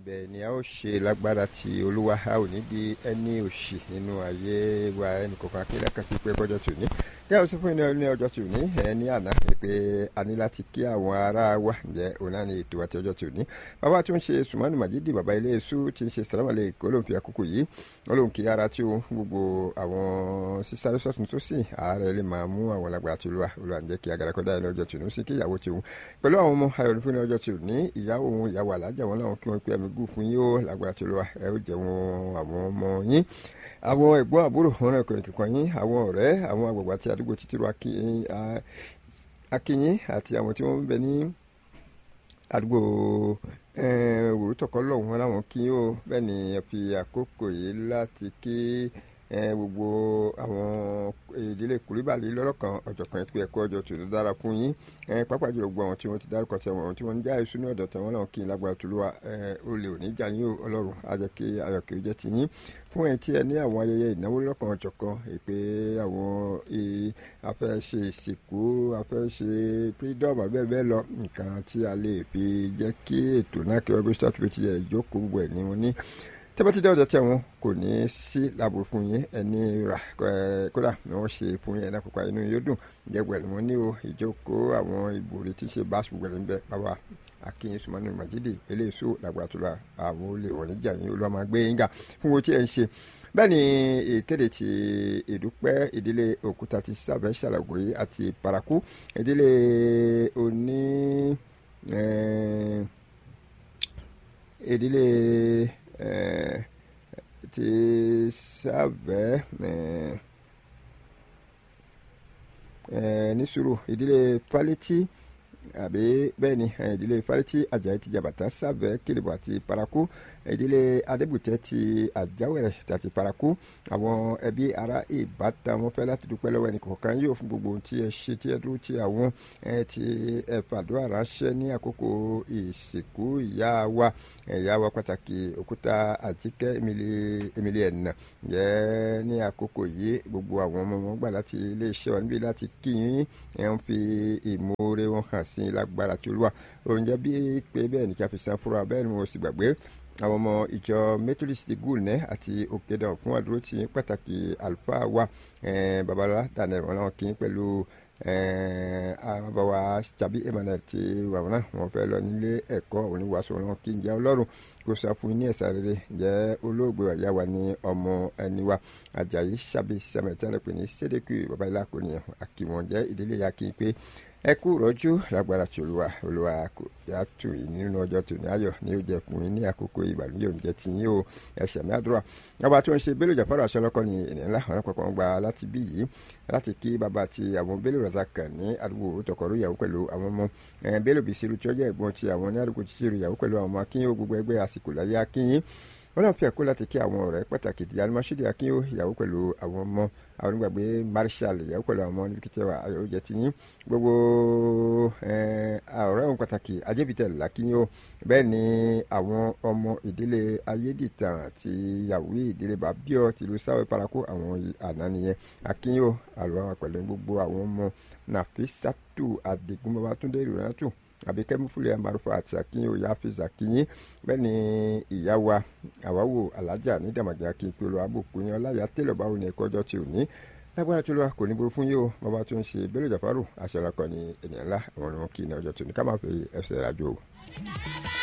ibẹ̀ ni a ó ṣe lágbára ti olúwa a ò ní di ẹni òṣì nínú ayé wa ẹnì kọ̀ọ̀kan akéde kan sí pé bọ́jọ́ tù ní kí a ó sọ fún yín ní ọjọ́ tù ní ẹ ní àná pé a ní láti kí àwọn ará wa ǹjẹ́ òun náà ní ètò àti ọjọ́ tù ní bàbá tó ń ṣe sùmọ́nù màjídì bàbá ilé èṣù tí ń ṣe sàlámàlẹ̀ èkó ló ń fi àkókò yìí wọ́n ló ń kí ara tí ó gbogbo àwọn sísáré sọ́tún tó sì ààrẹ lè máa mú àwọn lágbára tí olúwa olúwa ń jẹ́ kí agara kọ́dá ẹni ọjọ́ tù ní sí kí ìyàwó tí òun pẹ̀lú àwọn ọmọ ayọ̀ fún ọjọ́ tù ní ìyàwó òun ìyàwó alájà wọn láwọn kí wọ́n pé ẹ̀mí gùn fún yín ó lágbára tí olúwa ẹ ó jẹun àwọn ọmọ yín àwọn ẹ̀gbọ́n àbúrò wọn náà kọrin kíkan yín àwọn ọ̀rẹ́ àwọn àgbàgbà tí àdúgbò títí ro akínyín àti àwọn tí wọ́n ń bẹ ní àdúgbò òwúrútọ̀kọ́ lọ́hùn wọn láwọn kí ó bẹ́ẹ̀ ni ẹ fi àkókò yìí láti kí gbogbo àwọn ìdílé kùrìbàlì lọ́rọ̀kan ọ̀jọ̀kan ìpè ẹ̀kọ́ ọjọ́ tó ló dára fún yín pápá jùlọ gbogbo àwọn tí wọ́n ti dárúkọ tí àwọn tí wọ́n ń já èso ní ọ̀dọ̀ tí wọ́n náà kí n lágbára tó lówà olè òní jà yín ọlọ́run á jẹ́ kí ayọ̀ kí ó jẹ́ ti yín fún ẹ̀yin tí ẹ ní àwọn ayẹyẹ ìnáwó lọ́kàn ọ̀jọ̀kan ìpè àwọn afẹ́ ṣe ìsìnkú afẹ́ ṣe freedom abẹ́ẹ̀ bẹ́ẹ̀ lọ nǹkan tí a lè fi jẹ́ kí ètò náà kí wọ́n bí start with ẹ̀ ìjókòó gbogbo ẹ̀ ní wọn ní tẹ́bátí dé ọ̀dọ̀ tí àwọn kò ní sí làbò fún yín ẹni rà kódà ni wọ́n ṣe fún yín ẹ̀dá pupa inú yóò dùn jẹ́gbẹ̀ẹ́ ni wọ́n ní o ìjókòó àwọn ìbòrí tí ṣe bá ṣùgbọ́n ní bẹ́ẹ̀ bàbá akínyìn sùmọ́nù màjídì eléyìísó làgbàrá tó la àwọn olè wọ̀n níjà yín olúwa máa gbé yín gà fún wo tí ẹ ń ṣe bẹ́ẹ̀ ni ìkéde ti ìdúpẹ́ ìdílé òkúta ti sábẹ́ ṣàlàgòyé àti paraku ìdílé oní ìdílé ti sábẹ́ ní sùúrù ìdílé pálítì àbí bẹ́ẹ̀ ni ìdílé fálétí ajayi ti jabata sábẹ́ kélébù àti paraku ìdílé adébùtẹ́ ti àjáwẹ̀rẹ̀ àti paraku àwọn ẹbí ara ìbátan wọn fẹ́ láti dúpẹ́ lọ́wọ́ ẹnì kọ̀ọ̀kan yóò fún gbogbo ohun tí ẹ ṣe tí ẹ dúró tí àwọn ti ẹ fàdúrà ránṣẹ́ ní àkókò ìsìnkú ìyá wa ìyá wa pàtàkì òkúta àjíkẹ́ emily ẹ̀nà jẹ́ ní àkókò yìí gbogbo àwọn ọmọ wọn gbà láti iléeṣẹ́ wa níbi láti kíyìn ẹ̀ ń fi ìmoore wọn hàn sí lágbára tí olúwa oúnjẹ bíi pé bẹ́ẹ̀ ni kí a fi san fúnra bẹ́ẹ̀ ni mo sì gbàgbé àwọn ọmọ ìjọ methodist gulne àti òkèdàn fún àdúró tí pàtàkì àlùfáà wa babalá daniel wọn làwọn kì í pẹ̀lú àbáwá tàbí emmanuel tí wàwọn náà wọn fẹ́ lọ nílé ẹ̀kọ́ oníwàásù wọn kì í jẹ́ ọlọ́run kó sá fún ní ẹ̀sà rere jẹ́ olóògbé ọ̀yá wa ní ọmọ ẹni wa ajayi sábì sẹ́mẹ̀tẹ́rẹ́ pé ní sédèkì babalá kò ní àkìwọ̀n jẹ́ ìdílé ya kí n pé ẹ kú rọ́jú lágbára tí olúwa olúwa kò yá tù yín nínú ọjọ́ tó ní ayọ̀ ní ó jẹ fún yín ní àkókò ìbànújẹ́ oúnjẹ tí yín o ẹsẹ̀ mi àdúrà ọba tí wọ́n ṣe bélò jàfárò aṣọlọ́kọ́ ni ènìyàn ńlá àwọn àpapọ̀ gba láti bí yìí láti kí bàbá àti àwọn bélò rẹ̀ kàn ní àdúgbò tọkọrú ìyàwó pẹ̀lú àwọn ọmọ bélò bìsirù tí ó jẹ́ ẹ̀gbọ́n ti àwọn ní àdúgbò títírù ìyàwó pẹ̀lú àwọn ọmọ akínyìn gbogbo ẹgbẹ́ àsìkò láyé akínyìn wọn náà fi àkó láti kí àwọn ọ̀rẹ́ pàtàkì ti alimọ́sídì akínyó ìyàwó pẹ̀lú àwọn ọmọ àwọn onígbàgbé marshal ìyàwó pẹ̀lú àwọn ọmọ níbi kìtẹ́ wa ayọ̀ oúnjẹ ti yín gbogbo ọ̀rẹ́ òun pàtàkì ajébítẹ̀ làkínyó bẹ́ẹ̀ ni àwọn ọmọ ìdílé ayédìtàn ti yàwó ìdílé bàbíọ̀ tìlú sáwẹ́ parako àwọn àná nìyẹn akínyó àlọ́ pẹ̀lú gbogbo àwọn ọmọ nàfísàtù àdìgún babatunde ìrìnàtù àbíkẹ́mú fúlẹ̀ amarufa àti akínyìn òyà àfíìsì akínyìn bẹ́ẹ̀ ni ìyá wa àwáwò alájà ní dàmàjà kí n pe olú abòkú yẹn ọláyà tẹ́lọ̀ báwo ni ẹ̀kọ́ ọjọ́ tí ò ní lágbára tó lọ́wọ́ kò ní burú fún yìí o bàbá tó ń ṣe bẹ́lẹ̀ jàfárò àṣẹ ọ̀làkọ̀ ni ènìyàn ńlá àwọn ọ̀run kì í ní ọjọ́ tó ní ká má fi ẹsẹ̀ rájò o.